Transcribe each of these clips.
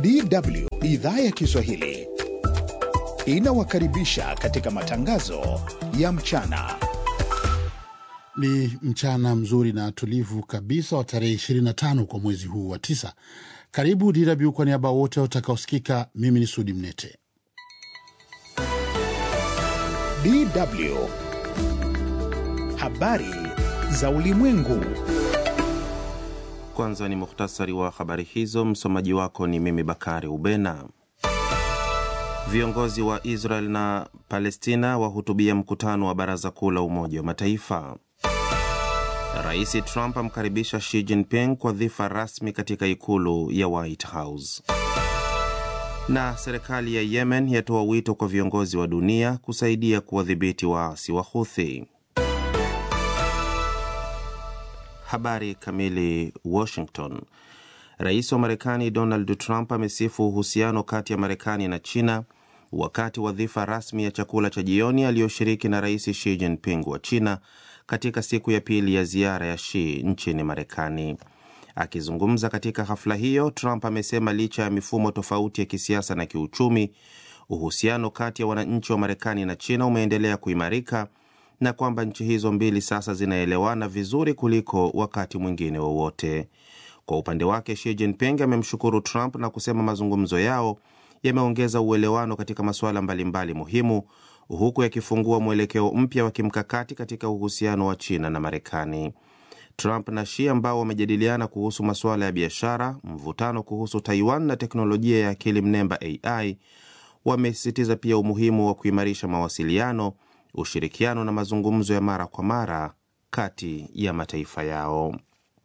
DW idhaa ya Kiswahili inawakaribisha katika matangazo ya mchana. Ni mchana mzuri na tulivu kabisa wa tarehe 25 kwa mwezi huu wa tisa. Karibu DW kwa niaba wote watakaosikika. Mimi ni Sudi Mnete. DW habari za ulimwengu. Kwanza ni muhtasari wa habari hizo. Msomaji wako ni mimi Bakari Ubena. Viongozi wa Israel na Palestina wahutubia mkutano wa Baraza Kuu la Umoja wa Mataifa. Rais Trump amkaribisha Xi Jinping kwa dhifa rasmi katika ikulu ya White House. Na serikali ya Yemen yatoa wito kwa viongozi wa dunia kusaidia kuwadhibiti waasi wa Houthi. Habari kamili. Washington. Rais wa Marekani Donald Trump amesifu uhusiano kati ya Marekani na China wakati wa dhifa rasmi ya chakula cha jioni aliyoshiriki na Rais Xi Jinping wa China katika siku ya pili ya ziara ya Xi nchini Marekani. Akizungumza katika hafla hiyo, Trump amesema licha ya mifumo tofauti ya kisiasa na kiuchumi, uhusiano kati ya wananchi wa Marekani na China umeendelea kuimarika na kwamba nchi hizo mbili sasa zinaelewana vizuri kuliko wakati mwingine wowote. Kwa upande wake, Xi Jinping amemshukuru Trump na kusema mazungumzo yao yameongeza uelewano katika masuala mbalimbali muhimu, huku yakifungua mwelekeo mpya wa kimkakati katika uhusiano wa China na Marekani. Trump na Xi ambao wamejadiliana kuhusu masuala ya biashara, mvutano kuhusu Taiwan na teknolojia ya akili mnemba AI, wamesisitiza pia umuhimu wa kuimarisha mawasiliano, ushirikiano na mazungumzo ya mara kwa mara kati ya mataifa yao.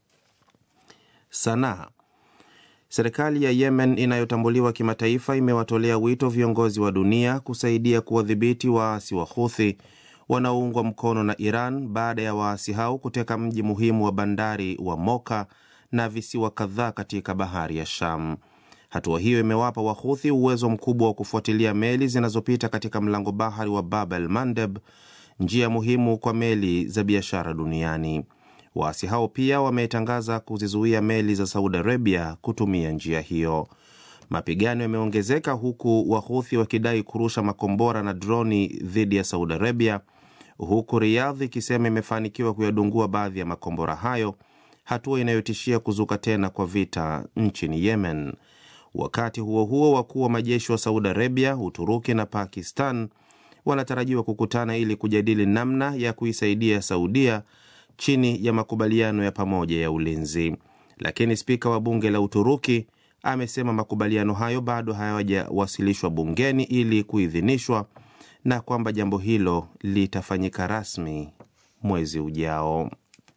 Sanaa. Serikali ya Yemen inayotambuliwa kimataifa imewatolea wito viongozi wa dunia kusaidia kuwadhibiti waasi wa Houthi wanaoungwa mkono na Iran baada ya waasi hao kuteka mji muhimu wa bandari wa Moka na visiwa kadhaa katika bahari ya Sham. Hatua hiyo imewapa Wahuthi uwezo mkubwa wa kufuatilia meli zinazopita katika mlango bahari wa Bab el Mandeb, njia muhimu kwa meli za biashara duniani. Waasi hao pia wametangaza kuzizuia meli za Saudi Arabia kutumia njia hiyo. Mapigano yameongezeka huku Wahuthi wakidai kurusha makombora na droni dhidi ya Saudi Arabia, huku Riyadh ikisema imefanikiwa kuyadungua baadhi ya makombora hayo, hatua inayotishia kuzuka tena kwa vita nchini Yemen. Wakati huo huo, wakuu wa majeshi wa Saudi Arabia, Uturuki na Pakistan wanatarajiwa kukutana ili kujadili namna ya kuisaidia Saudia chini ya makubaliano ya pamoja ya ulinzi. Lakini spika wa bunge la Uturuki amesema makubaliano hayo bado hayajawasilishwa bungeni ili kuidhinishwa na kwamba jambo hilo litafanyika rasmi mwezi ujao.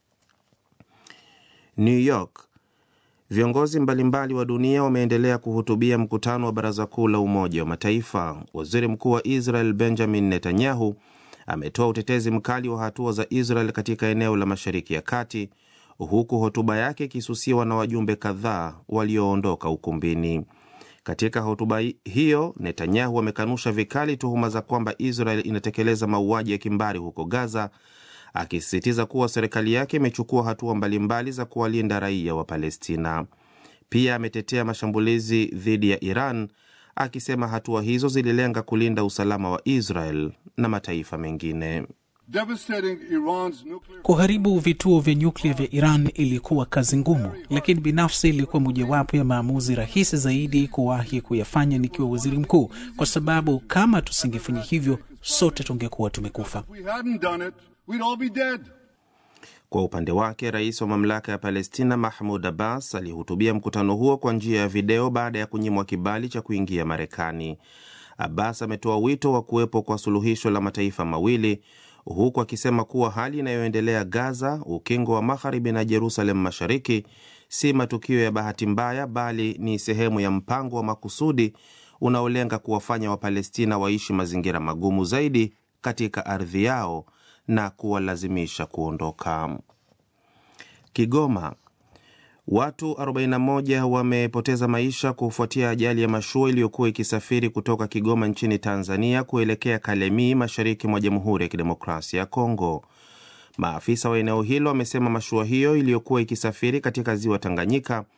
New York. Viongozi mbalimbali wa dunia wameendelea kuhutubia mkutano wa Baraza Kuu la Umoja wa Mataifa. Waziri Mkuu wa Israel Benjamin Netanyahu ametoa utetezi mkali wa hatua za Israel katika eneo la Mashariki ya Kati, huku hotuba yake ikisusiwa na wajumbe kadhaa walioondoka ukumbini. Katika hotuba hiyo, Netanyahu amekanusha vikali tuhuma za kwamba Israel inatekeleza mauaji ya kimbari huko Gaza, akisisitiza kuwa serikali yake imechukua hatua mbalimbali za kuwalinda raia wa Palestina. Pia ametetea mashambulizi dhidi ya Iran akisema hatua hizo zililenga kulinda usalama wa Israel na mataifa mengine. Kuharibu vituo vya nyuklia vya Iran ilikuwa kazi ngumu, lakini binafsi ilikuwa mojawapo ya maamuzi rahisi zaidi kuwahi kuyafanya nikiwa waziri mkuu, kwa sababu kama tusingefanya hivyo sote tungekuwa tumekufa. Kwa upande wake, rais wa mamlaka ya Palestina Mahmud Abbas alihutubia mkutano huo kwa njia ya video baada ya kunyimwa kibali cha kuingia Marekani. Abbas ametoa wito wa kuwepo kwa suluhisho la mataifa mawili huku akisema kuwa hali inayoendelea Gaza, ukingo wa Magharibi na Jerusalem Mashariki si matukio ya bahati mbaya, bali ni sehemu ya mpango wa makusudi unaolenga kuwafanya Wapalestina waishi mazingira magumu zaidi katika ardhi yao na kuwalazimisha kuondoka. Kigoma, watu 41 wamepoteza maisha kufuatia ajali ya mashua iliyokuwa ikisafiri kutoka Kigoma nchini Tanzania kuelekea Kalemie mashariki mwa Jamhuri ya Kidemokrasia ya Kongo. Maafisa wa eneo hilo wamesema mashua hiyo iliyokuwa ikisafiri katika ziwa Tanganyika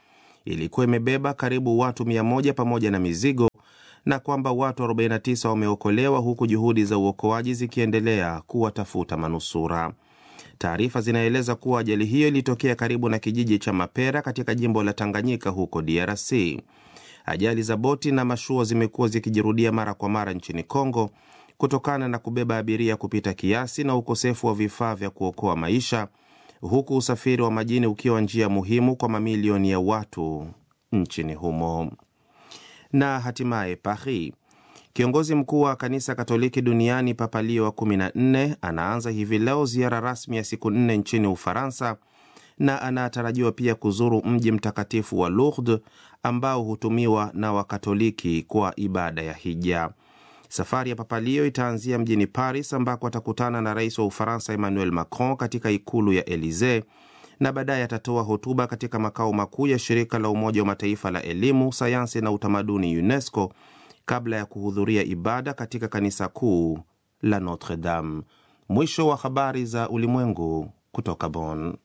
ilikuwa imebeba karibu watu 100 pamoja na mizigo na kwamba watu 49 wameokolewa huku juhudi za uokoaji zikiendelea kuwatafuta manusura. Taarifa zinaeleza kuwa ajali hiyo ilitokea karibu na kijiji cha Mapera katika jimbo la Tanganyika huko DRC. Ajali za boti na mashua zimekuwa zikijirudia mara kwa mara nchini Kongo kutokana na kubeba abiria kupita kiasi na ukosefu wa vifaa vya kuokoa maisha, huku usafiri wa majini ukiwa njia muhimu kwa mamilioni ya watu nchini humo. Na hatimaye Paris, kiongozi mkuu wa kanisa Katoliki duniani Papa Leo wa 14 anaanza hivi leo ziara rasmi ya siku nne nchini Ufaransa na anatarajiwa pia kuzuru mji mtakatifu wa Lourdes ambao hutumiwa na Wakatoliki kwa ibada ya hija. Safari ya Papa Leo itaanzia mjini Paris ambako atakutana na rais wa Ufaransa Emmanuel Macron katika ikulu ya Elisee na baadaye atatoa hotuba katika makao makuu ya shirika la Umoja wa Mataifa la elimu, sayansi na utamaduni UNESCO kabla ya kuhudhuria ibada katika kanisa kuu la Notre Dame. Mwisho wa habari za ulimwengu kutoka Bonn.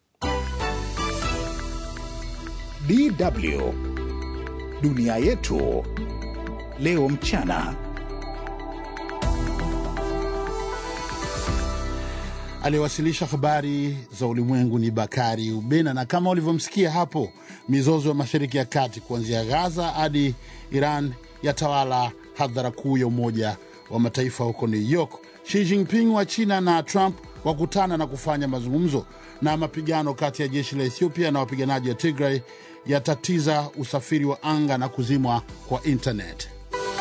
DW dunia yetu leo mchana. Aliyewasilisha habari za ulimwengu ni Bakari Ubena, na kama ulivyomsikia hapo, mizozo ya Mashariki ya Kati kuanzia Gaza hadi Iran yatawala hadhara kuu ya Umoja wa Mataifa huko New York. Xi Jinping wa China na Trump wakutana na kufanya mazungumzo, na mapigano kati ya jeshi la Ethiopia na wapiganaji wa Tigray yatatiza usafiri wa anga na kuzimwa kwa internet.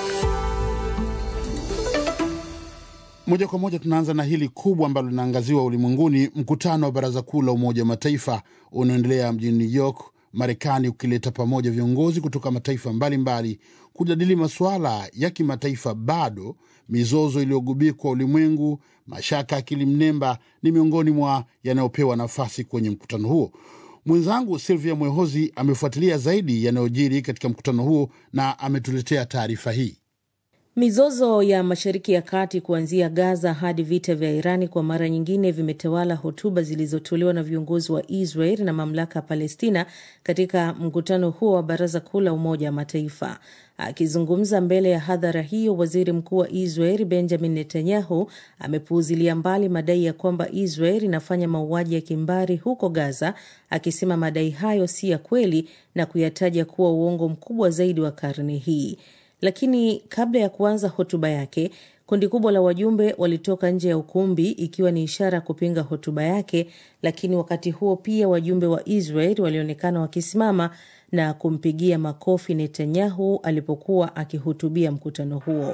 Moja kwa moja tunaanza na hili kubwa ambalo linaangaziwa ulimwenguni, mkutano wa Baraza Kuu la Umoja wa Mataifa unaoendelea mjini New York, Marekani, ukileta pamoja viongozi kutoka mataifa mbalimbali kujadili masuala ya kimataifa. Bado mizozo iliyogubikwa ulimwengu, mashaka ya akili mnemba ni miongoni mwa yanayopewa nafasi kwenye mkutano huo. Mwenzangu Silvia Mwehozi amefuatilia zaidi yanayojiri katika mkutano huo na ametuletea taarifa hii. Mizozo ya Mashariki ya Kati kuanzia Gaza hadi vita vya Irani kwa mara nyingine vimetawala hotuba zilizotolewa na viongozi wa Israel na mamlaka ya Palestina katika mkutano huo wa Baraza Kuu la Umoja wa Mataifa. Akizungumza mbele ya hadhara hiyo, waziri mkuu wa Israel Benjamin Netanyahu amepuuzilia mbali madai ya kwamba Israel inafanya mauaji ya kimbari huko Gaza, akisema madai hayo si ya kweli na kuyataja kuwa uongo mkubwa zaidi wa karne hii. Lakini kabla ya kuanza hotuba yake, kundi kubwa la wajumbe walitoka nje ya ukumbi ikiwa ni ishara ya kupinga hotuba yake. Lakini wakati huo pia wajumbe wa Israel walionekana wakisimama na kumpigia makofi Netanyahu alipokuwa akihutubia mkutano huo.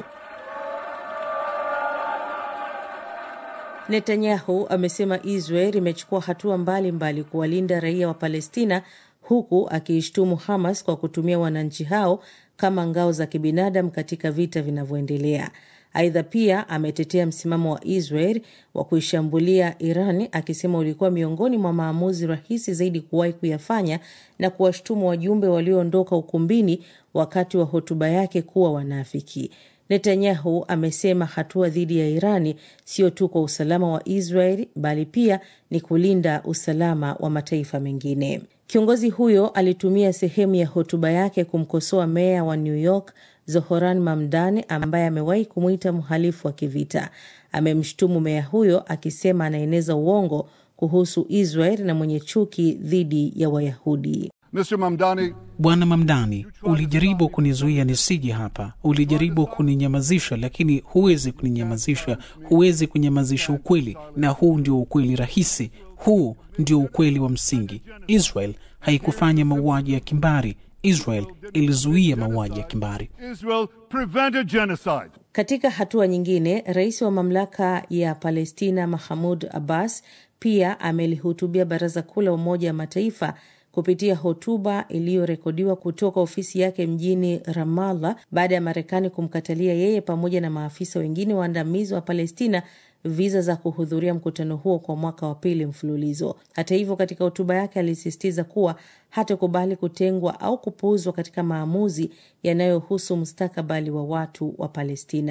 Netanyahu amesema Israel imechukua hatua mbalimbali kuwalinda raia wa Palestina huku akiishtumu Hamas kwa kutumia wananchi hao kama ngao za kibinadamu katika vita vinavyoendelea. Aidha, pia ametetea msimamo wa Israel wa kuishambulia Iran akisema ulikuwa miongoni mwa maamuzi rahisi zaidi kuwahi kuyafanya na kuwashtumu wajumbe walioondoka ukumbini wakati wa hotuba yake kuwa wanafiki. Netanyahu amesema hatua dhidi ya Irani sio tu kwa usalama wa Israel bali pia ni kulinda usalama wa mataifa mengine. Kiongozi huyo alitumia sehemu ya hotuba yake kumkosoa meya wa New York Zohoran Mamdani ambaye amewahi kumwita mhalifu wa kivita. Amemshutumu meya huyo akisema anaeneza uongo kuhusu Israel na mwenye chuki dhidi ya Wayahudi. Mr. Mamdani, Bwana Mamdani, ulijaribu kunizuia nisije hapa, ulijaribu kuninyamazisha, lakini huwezi kuninyamazisha, huwezi kunyamazisha ukweli, na huu ndio ukweli rahisi. Huu ndio ukweli wa msingi. Israel haikufanya mauaji ya kimbari. Israel ilizuia mauaji ya kimbari. Israel prevented genocide. Katika hatua nyingine, rais wa mamlaka ya Palestina Mahmud Abbas pia amelihutubia Baraza Kuu la Umoja wa Mataifa kupitia hotuba iliyorekodiwa kutoka ofisi yake mjini Ramallah baada ya Marekani kumkatalia yeye pamoja na maafisa wengine waandamizi wa Palestina viza za kuhudhuria mkutano huo kwa mwaka wa pili mfululizo. Hata hivyo, katika hotuba yake alisisitiza kuwa hatakubali kutengwa au kupuuzwa katika maamuzi yanayohusu mustakabali wa watu wa Palestina.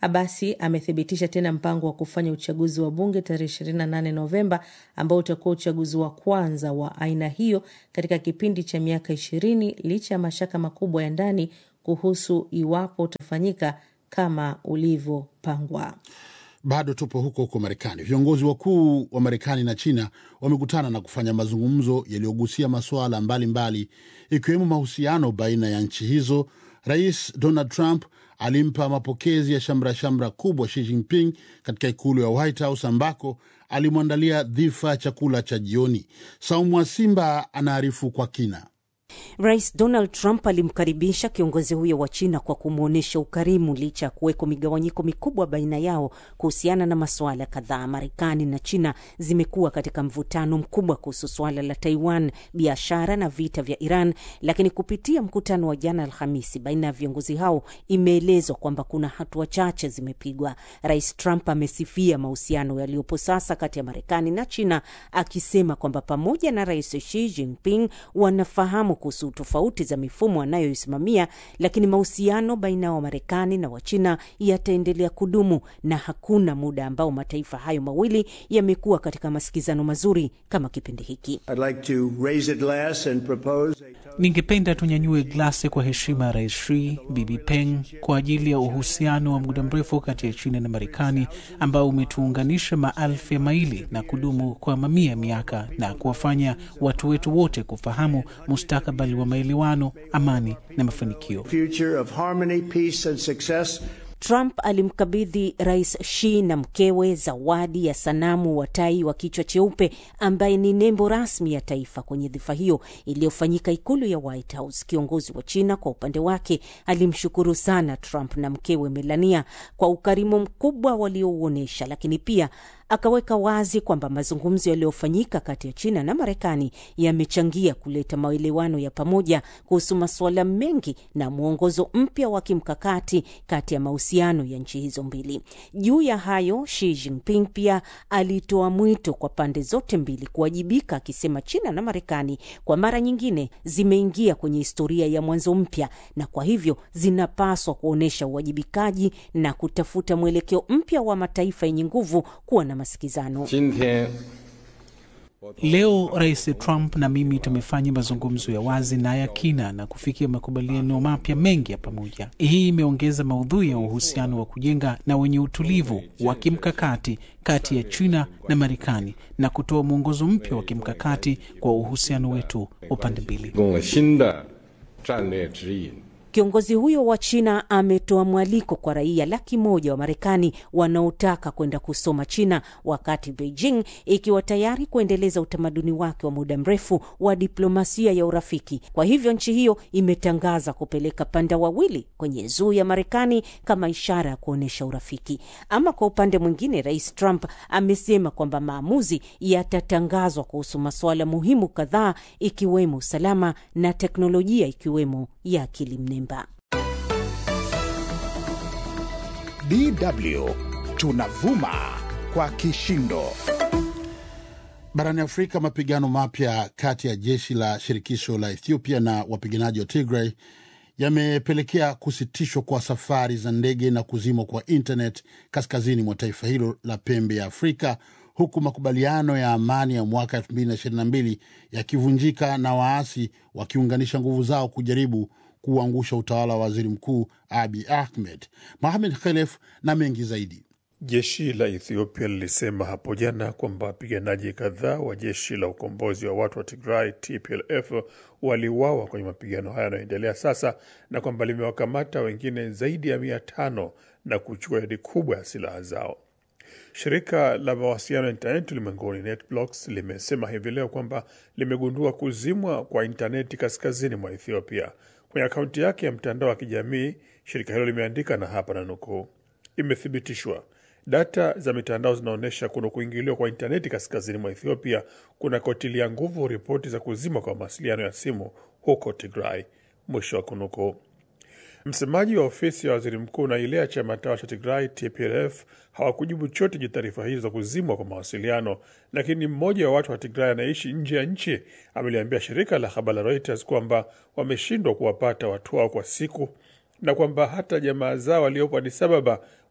Abasi amethibitisha tena mpango wa kufanya uchaguzi wa bunge tarehe 28 Novemba, ambao utakuwa uchaguzi wa kwanza wa aina hiyo katika kipindi cha miaka ishirini, licha ya mashaka makubwa ya ndani kuhusu iwapo utafanyika kama ulivyopangwa. Bado tupo huko huko Marekani. Viongozi wakuu wa Marekani na China wamekutana na kufanya mazungumzo yaliyogusia masuala mbalimbali ikiwemo mahusiano baina ya nchi hizo. Rais Donald Trump alimpa mapokezi ya shamra shamra kubwa Xi Jinping katika ikulu ya White House ambako alimwandalia dhifa ya chakula cha jioni. Saumu wa Simba anaarifu kwa kina. Rais Donald Trump alimkaribisha kiongozi huyo wa China kwa kumwonyesha ukarimu licha ya kuweko migawanyiko mikubwa baina yao kuhusiana na masuala kadhaa. Marekani na China zimekuwa katika mvutano mkubwa kuhusu suala la Taiwan, biashara na vita vya Iran, lakini kupitia mkutano wa jana Alhamisi baina ya viongozi hao imeelezwa kwamba kuna hatua chache zimepigwa. Rais Trump amesifia mahusiano yaliyopo sasa kati ya Marekani na China akisema kwamba pamoja na Rais Xi Jinping wanafahamu kuhusu tofauti za mifumo anayoisimamia, lakini mahusiano baina ya Wamarekani na Wachina yataendelea kudumu na hakuna muda ambao mataifa hayo mawili yamekuwa katika masikizano mazuri kama kipindi hiki. Ningependa tunyanyue glasi kwa heshima ya Rais Xi, Bibi Peng, kwa ajili ya uhusiano wa muda mrefu kati ya China na Marekani ambao umetuunganisha maelfu ya maili na kudumu kwa mamia ya miaka na kuwafanya watu wetu wote kufahamu mustakabali wa maelewano, amani na mafanikio. Trump alimkabidhi Rais Xi na mkewe zawadi ya sanamu wa tai wa kichwa cheupe ambaye ni nembo rasmi ya taifa kwenye dhifa hiyo iliyofanyika ikulu ya White House. Kiongozi wa China kwa upande wake alimshukuru sana Trump na mkewe Melania kwa ukarimu mkubwa waliouonyesha, lakini pia akaweka wazi kwamba mazungumzo yaliyofanyika kati ya China na Marekani yamechangia kuleta maelewano ya pamoja kuhusu masuala mengi na mwongozo mpya wa kimkakati kati ya mahusiano ya nchi hizo mbili. Juu ya hayo, Xi Jinping pia alitoa mwito kwa pande zote mbili kuwajibika, akisema China na Marekani kwa mara nyingine zimeingia kwenye historia ya mwanzo mpya, na kwa hivyo zinapaswa kuonyesha uwajibikaji na kutafuta mwelekeo mpya wa mataifa yenye nguvu kuwa na masikizano. Leo Rais Trump na mimi tumefanya mazungumzo ya wazi na ya kina na kufikia makubaliano mapya mengi ya pamoja. Hii imeongeza maudhui ya uhusiano wa kujenga na wenye utulivu wa kimkakati kati ya China na Marekani na kutoa mwongozo mpya wa kimkakati kwa uhusiano wetu wa pande mbili. Kiongozi huyo wa China ametoa mwaliko kwa raia laki moja wa Marekani wanaotaka kwenda kusoma China, wakati Beijing ikiwa tayari kuendeleza utamaduni wake wa muda mrefu wa diplomasia ya urafiki. Kwa hivyo nchi hiyo imetangaza kupeleka panda wawili kwenye zuu ya Marekani kama ishara ya kuonyesha urafiki. Ama kwa upande mwingine, Rais Trump amesema kwamba maamuzi yatatangazwa kuhusu masuala muhimu kadhaa, ikiwemo usalama na teknolojia, ikiwemo ya akili mnemba. DW tunavuma kwa kishindo. Barani Afrika, mapigano mapya kati ya jeshi la shirikisho la Ethiopia na wapiganaji wa Tigray yamepelekea kusitishwa kwa safari za ndege na kuzimwa kwa internet kaskazini mwa taifa hilo la pembe ya Afrika, huku makubaliano ya amani ya mwaka 2022 yakivunjika na waasi wakiunganisha nguvu zao kujaribu kuangusha utawala wa waziri mkuu Abi Ahmed. Mohamed Khelef na mengi zaidi. Jeshi la Ethiopia lilisema hapo jana kwamba wapiganaji kadhaa wa jeshi la ukombozi wa watu wa Tigray TPLF waliuawa kwenye mapigano hayo yanayoendelea sasa na kwamba limewakamata wengine zaidi ya mia tano na kuchukua idadi kubwa ya silaha zao. Shirika la mawasiliano ya intaneti ulimwenguni NetBlocks limesema hivi leo kwamba limegundua kuzimwa kwa intaneti kaskazini mwa Ethiopia. Kwenye akaunti yake ya mtandao wa kijamii, shirika hilo limeandika, na hapa na nukuu, imethibitishwa data za mitandao zinaonyesha kuna kuingiliwa kwa intaneti kaskazini mwa Ethiopia kunakotilia nguvu ripoti za kuzima kwa mawasiliano ya simu huko Tigray, mwisho wa kunukuu. Msemaji wa ofisi ya waziri mkuu na ile ya chama tawala cha Tigray TPLF hawakujibu chote juu taarifa hizo za kuzimwa kwa mawasiliano, lakini mmoja wa watu wa Tigray anaishi nje ya nchi ameliambia shirika la habari la Reuters kwamba wameshindwa kuwapata watu wao kwa siku na kwamba hata jamaa zao waliopo Addis Ababa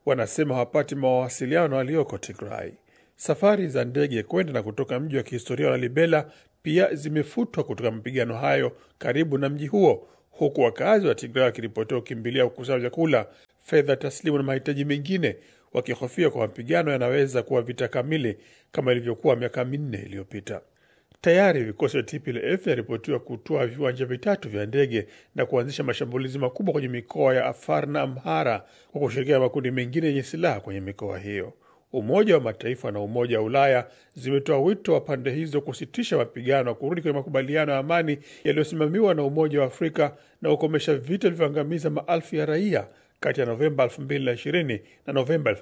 wanasema hawapati mawasiliano walioko Tigray. Safari za ndege kwenda na kutoka mji wa kihistoria wa Lalibela pia zimefutwa kutoka mapigano hayo karibu na mji huo, huku wakazi wa Tigray wakiripotiwa kukimbilia kukusanya vyakula, fedha taslimu na mahitaji mengine, wakihofia kwa mapigano yanaweza kuwa vita kamili kama ilivyokuwa miaka minne iliyopita. Tayari vikosi vya TPLF vinaripotiwa kutoa viwanja vitatu vya ndege na kuanzisha mashambulizi makubwa kwenye mikoa ya Afar na Amhara kwa kushirikiana na makundi mengine yenye silaha kwenye mikoa hiyo. Umoja wa Mataifa na Umoja wa Ulaya zimetoa wito wa pande hizo kusitisha mapigano na kurudi kwenye makubaliano ya amani yaliyosimamiwa na Umoja wa Afrika na kukomesha vita vilivyoangamiza maelfu ya raia kati ya Novemba 2020 na Novemba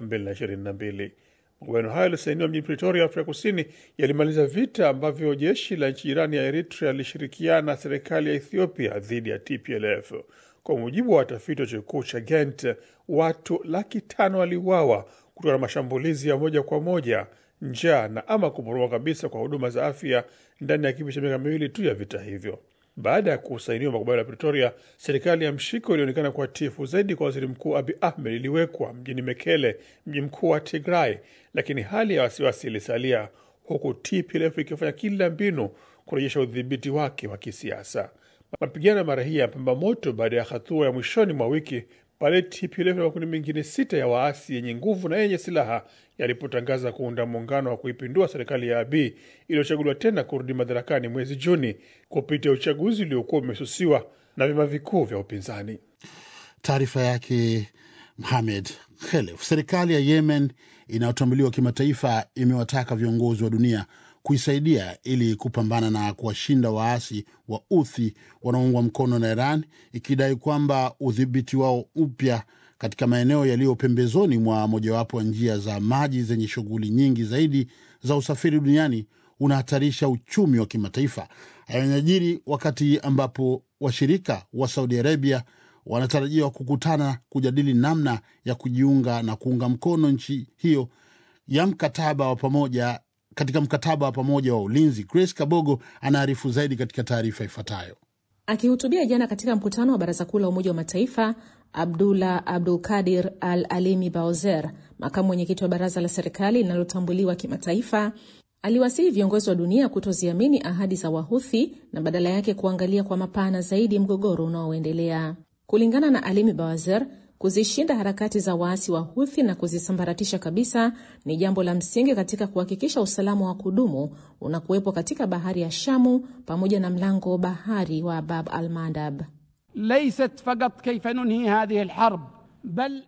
2022. Makubaliano hayo yalisainiwa mjini Pretoria, Afrika Kusini, yalimaliza vita ambavyo jeshi la nchi jirani ya Eritrea lilishirikiana na serikali ya Ethiopia dhidi ya TPLF. Kwa mujibu wa watafiti wa chuo kikuu cha Ghent, watu laki tano waliuawa kutokana na mashambulizi ya moja kwa moja, njaa na ama kuporomoka kabisa kwa huduma za afya ndani ya kipindi cha miaka miwili tu ya vita hivyo. Baada ya kusainiwa makubaliano ya Pretoria, serikali ya mshiko ilionekana kuwa tifu zaidi kwa waziri mkuu Abi Ahmed iliwekwa mjini Mekele, mji mkuu wa Tigray, lakini hali ya wasiwasi ilisalia, huku TPLF ikifanya kila mbinu kurejesha udhibiti wake wa kisiasa. Mapigano mara hii yapamba moto baada ya hatua ya mwishoni mwa wiki pale TPLF na makundi mengine sita ya waasi yenye nguvu na yenye silaha yalipotangaza kuunda muungano wa kuipindua serikali ya Abiy iliyochaguliwa tena kurudi madarakani mwezi Juni kupitia uchaguzi uliokuwa umesusiwa na vyama vikuu vya upinzani. Taarifa yake Mohamed Khelef. Serikali ya Yemen inayotambuliwa kimataifa imewataka viongozi wa dunia kuisaidia ili kupambana na kuwashinda waasi wa Uthi wanaoungwa mkono na Iran, ikidai kwamba udhibiti wao upya katika maeneo yaliyo pembezoni mwa mojawapo wa njia za maji zenye shughuli nyingi zaidi za usafiri duniani unahatarisha uchumi wa kimataifa. Hayo yanajiri wakati ambapo washirika wa Saudi Arabia wanatarajiwa kukutana kujadili namna ya kujiunga na kuunga mkono nchi hiyo ya mkataba wa pamoja katika mkataba wa pamoja wa ulinzi. Grace Kabogo anaarifu zaidi katika taarifa ifuatayo. Akihutubia jana katika mkutano wa Baraza Kuu la Umoja wa Mataifa, Abdullah Abdul Kadir Al Alimi Baozer, makamu mwenyekiti wa baraza la serikali linalotambuliwa kimataifa, aliwasihi viongozi wa dunia kutoziamini ahadi za Wahuthi na badala yake kuangalia kwa mapana zaidi mgogoro unaoendelea. Kulingana na Alimi Bawazer, kuzishinda harakati za waasi wa Huthi na kuzisambaratisha kabisa ni jambo la msingi katika kuhakikisha usalama wa kudumu unakuwepo katika bahari ya Shamu pamoja na mlango bahari wa Bab al Mandab. laysat faqat kaifa nunhi hadhihi alharb bal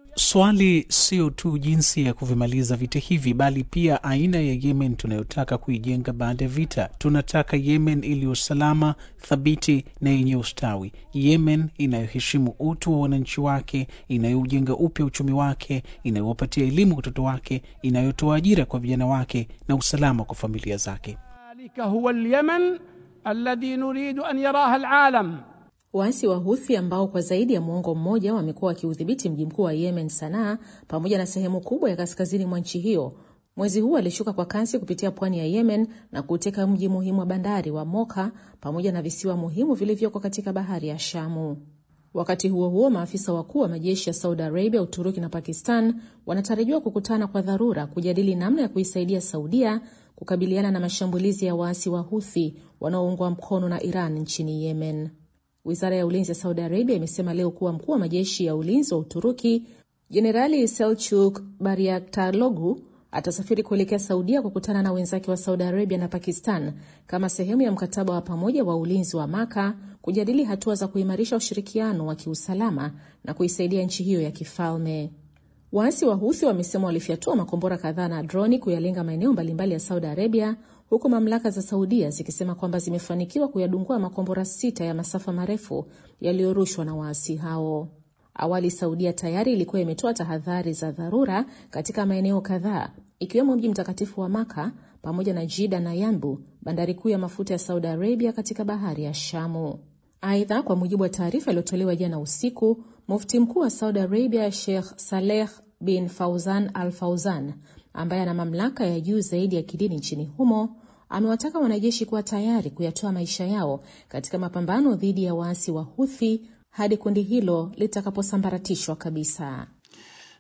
Swali sio tu jinsi ya kuvimaliza vita hivi, bali pia aina ya Yemen tunayotaka kuijenga baada ya vita. Tunataka Yemen iliyo salama, thabiti na yenye ustawi, Yemen inayoheshimu utu wa wananchi wake, inayoujenga upya uchumi wake, inayowapatia elimu watoto wake, inayotoa ajira kwa vijana wake na usalama kwa familia zake. dhalika huwa alyaman alladhi nuridu an yaraha alalam Waasi wa Huthi ambao kwa zaidi ya muongo mmoja wamekuwa wakiudhibiti mji mkuu wa Yemen, Sanaa, pamoja na sehemu kubwa ya kaskazini mwa nchi hiyo, mwezi huu walishuka kwa kasi kupitia pwani ya Yemen na kuteka mji muhimu wa bandari wa Moka pamoja na visiwa muhimu vilivyoko katika bahari ya Shamu. Wakati huo huo, maafisa wakuu wa majeshi ya Saudi Arabia, Uturuki na Pakistan wanatarajiwa kukutana kwa dharura kujadili namna ya kuisaidia Saudia kukabiliana na mashambulizi ya waasi wa Huthi wanaoungwa mkono na Iran nchini Yemen. Wizara ya ulinzi ya Saudi Arabia imesema leo kuwa mkuu wa majeshi ya ulinzi wa Uturuki Jenerali Selchuk Bayraktaroglu atasafiri kuelekea Saudia kukutana na wenzake wa Saudi Arabia na Pakistan kama sehemu ya mkataba wa pamoja wa ulinzi wa Maka, kujadili hatua za kuimarisha ushirikiano wa kiusalama na kuisaidia nchi hiyo ya kifalme. Waasi wa Huthi wamesema walifyatua makombora kadhaa na droni kuyalenga maeneo mbalimbali ya Saudi Arabia, huku mamlaka za Saudia zikisema kwamba zimefanikiwa kuyadungua makombora sita ya masafa marefu yaliyorushwa na waasi hao. Awali Saudia tayari ilikuwa imetoa tahadhari za dharura katika maeneo kadhaa ikiwemo mji mtakatifu wa Maka pamoja na Jida na Yanbu, bandari kuu ya mafuta ya Saudi Arabia katika bahari ya Shamu. Aidha, kwa mujibu wa taarifa iliyotolewa jana usiku, mufti mkuu wa Saudi Arabia Sheikh Saleh bin Fauzan Al Fauzan, ambaye ana mamlaka ya juu zaidi ya kidini nchini humo, amewataka wanajeshi kuwa tayari kuyatoa maisha yao katika mapambano dhidi ya waasi wa Huthi hadi kundi hilo litakaposambaratishwa kabisa.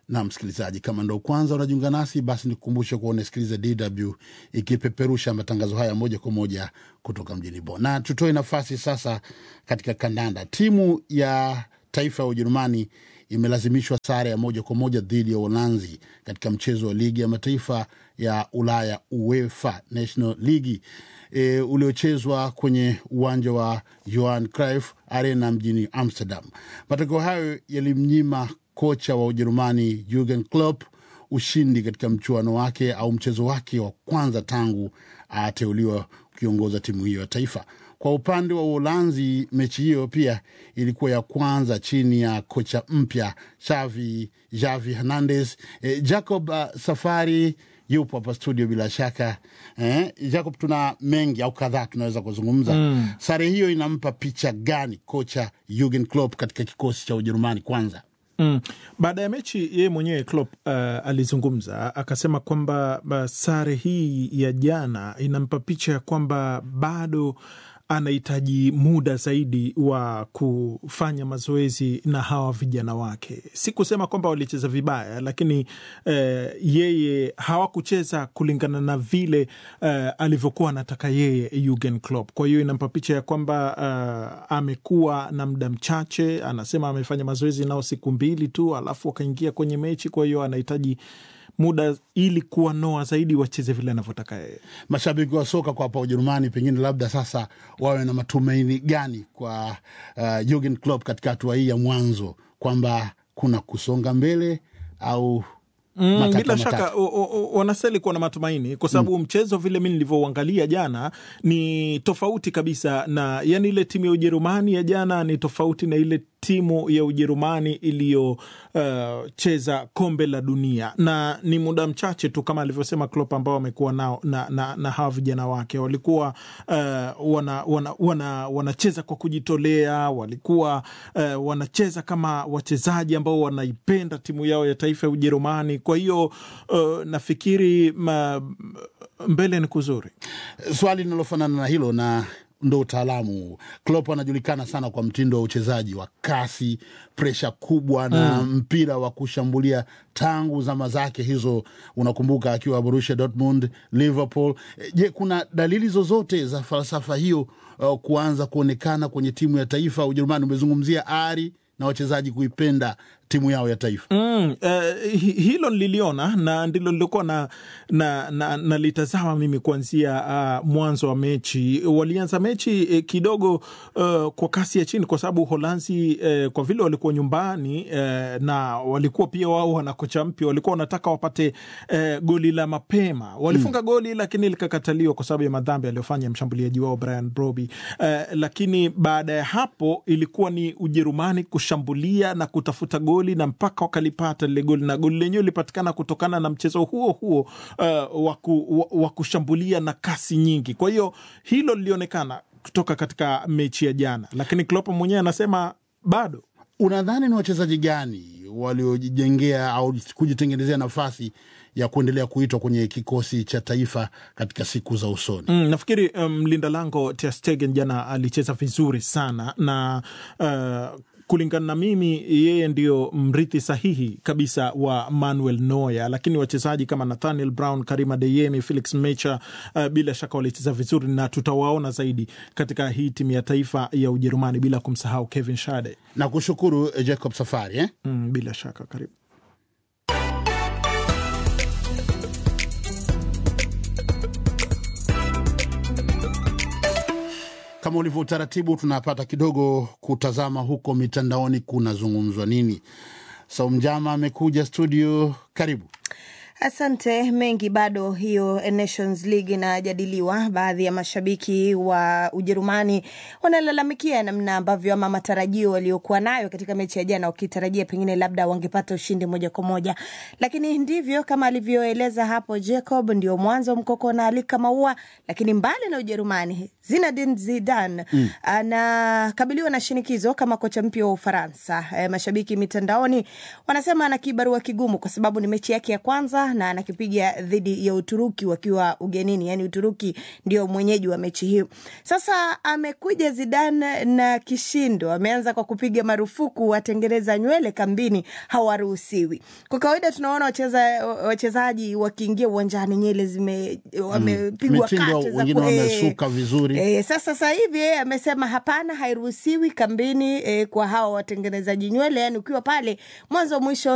na msikilizaji, kama ndo kwanza unajiunga nasi, basi nikukumbushe kuwa unasikiliza DW ikipeperusha matangazo haya moja kwa moja kutoka mjini Bonn, na tutoe nafasi sasa katika kandanda. Timu ya taifa ya Ujerumani imelazimishwa sare ya moja kwa moja dhidi ya Uholanzi katika mchezo wa ligi ya mataifa ya Ulaya UEFA National League e, uliochezwa kwenye uwanja wa Johan Cruyff Arena mjini Amsterdam. Matokeo hayo yalimnyima kocha wa Ujerumani Jurgen Klopp ushindi katika mchuano wake au mchezo wake wa kwanza tangu ateuliwa kuiongoza timu hiyo ya taifa. Kwa upande wa Uholanzi, mechi hiyo pia ilikuwa ya kwanza chini ya kocha mpya Xavi Javi Hernandez. E, Jacob uh, Safari yupo hapa studio bila shaka eh, Jacob, tuna mengi au kadhaa tunaweza kuzungumza mm. Sare hiyo inampa picha gani kocha Jurgen Klopp katika kikosi cha Ujerumani kwanza? Mm. Baada ya mechi yeye mwenyewe Klopp uh, alizungumza akasema kwamba uh, sare hii ya jana inampa picha ya kwamba bado anahitaji muda zaidi wa kufanya mazoezi na hawa vijana wake. Si kusema kwamba walicheza vibaya, lakini eh, yeye hawakucheza kulingana na vile eh, alivyokuwa anataka yeye Jurgen Klopp. Kwa hiyo inampa picha ya kwamba eh, amekuwa na muda mchache. Anasema amefanya mazoezi nao siku mbili tu, alafu wakaingia kwenye mechi. Kwa hiyo anahitaji muda ili kuwanoa zaidi wacheze vile anavyotaka yeye. Mashabiki wa soka kwa hapa Ujerumani pengine labda sasa wawe na matumaini gani kwa uh, Jurgen Klopp katika hatua hii ya mwanzo kwamba kuna kusonga mbele au Mm, matata bila matata? shaka o- o- o- wanastahili kuwa na matumaini kwa sababu mchezo vile mi nilivyouangalia jana ni tofauti kabisa na yani, ile timu ya Ujerumani ya jana ni tofauti na ile timu ya Ujerumani iliyocheza kombe la dunia, na ni muda mchache tu kama alivyosema Klopp ambao wamekuwa nao na, na, na hawa vijana wake walikuwa uh, wana, wana, wana, wanacheza kwa kujitolea, walikuwa uh, wanacheza kama wachezaji ambao wanaipenda timu yao ya taifa ya Ujerumani. Kwa hiyo uh, nafikiri ma, mbele ni kuzuri. Swali linalofanana na hilo na ndo utaalamu. Klopp anajulikana sana kwa mtindo wa uchezaji wa kasi, presha kubwa na mpira wa kushambulia tangu zama zake hizo, unakumbuka akiwa Borussia Dortmund, Liverpool. E, Je, kuna dalili zozote za falsafa hiyo uh, kuanza kuonekana kwenye timu ya taifa ya Ujerumani? Umezungumzia ari na wachezaji kuipenda timu yao ya taifa. Mm, eh, hi- hilo nililiona na ndilo lilokuwa na, na, na, nalitazama mimi kuanzia uh, mwanzo wa mechi. Walianza mechi eh, kidogo uh, kwa kasi ya chini, kwa sababu Uholanzi eh, kwa vile walikuwa nyumbani eh, na walikuwa pia wao wana kocha mpya, walikuwa wanataka wapate eh, goli la mapema. Walifunga goli lakini likakataliwa kwa sababu ya madhambi aliyofanya mshambuliaji wao Brian Broby eh, lakini baada ya hapo ilikuwa ni Ujerumani kushambulia na kutafuta goli na mpaka wakalipata lile goli, na goli lenyewe lilipatikana kutokana na mchezo huo huo uh, wa ku- wa- wa kushambulia na kasi nyingi. Kwa hiyo hilo lilionekana kutoka katika mechi ya jana, lakini Klopp mwenyewe anasema bado Unadhani ni wachezaji gani waliojijengea au kujitengenezea nafasi ya kuendelea kuitwa kwenye kikosi cha taifa katika siku za usoni? Mm, nafikiri mlinda um, lango Ter Stegen jana alicheza vizuri sana na uh, kulingana na mimi yeye ndio mrithi sahihi kabisa wa Manuel Neuer, lakini wachezaji kama Nathaniel Brown, Karima Adeyemi, Felix Mecha uh, bila shaka walicheza vizuri na tutawaona zaidi katika hii timu ya taifa ya Ujerumani, bila kumsahau Kevin Schade. Na kushukuru eh, Jacob Safari eh? Mm, bila shaka karibu. Kama ulivyo utaratibu, tunapata kidogo kutazama huko mitandaoni kunazungumzwa nini. Saumjama amekuja studio, karibu. Asante. Mengi bado, hiyo Nations League inajadiliwa. Baadhi ya mashabiki wa Ujerumani wanalalamikia namna ambavyo ama matarajio waliokuwa nayo katika mechi ya jana, wakitarajia pengine labda wangepata ushindi moja kwa moja, lakini ndivyo kama alivyoeleza hapo Jacob, ndio mwanzo mkoko na alika maua. Lakini mbali na Ujerumani, Zinedine Zidane mm. anakabiliwa na shinikizo kama kocha mpya wa Ufaransa. E, mashabiki mitandaoni wanasema ana kibarua kigumu kwa sababu ni mechi yake ya kwanza Ufaransa na anakipiga dhidi ya Uturuki wakiwa ugenini, yani Uturuki ndio mwenyeji wa mechi hiyo. Sasa amekuja Zidane na kishindo, ameanza kwa kupiga marufuku watengeneza nywele kambini hawaruhusiwi. Kwa kawaida tunaona wacheza wachezaji wakiingia uwanjani nywele zime wamepigwa Mitindo, kate za wengine ku- eh, wamesuka vizuri. Eh, sasa sasa hivi yeye amesema hapana, hairuhusiwi kambini eh, kwa hawa watengenezaji nywele, yani ukiwa pale mwanzo mwisho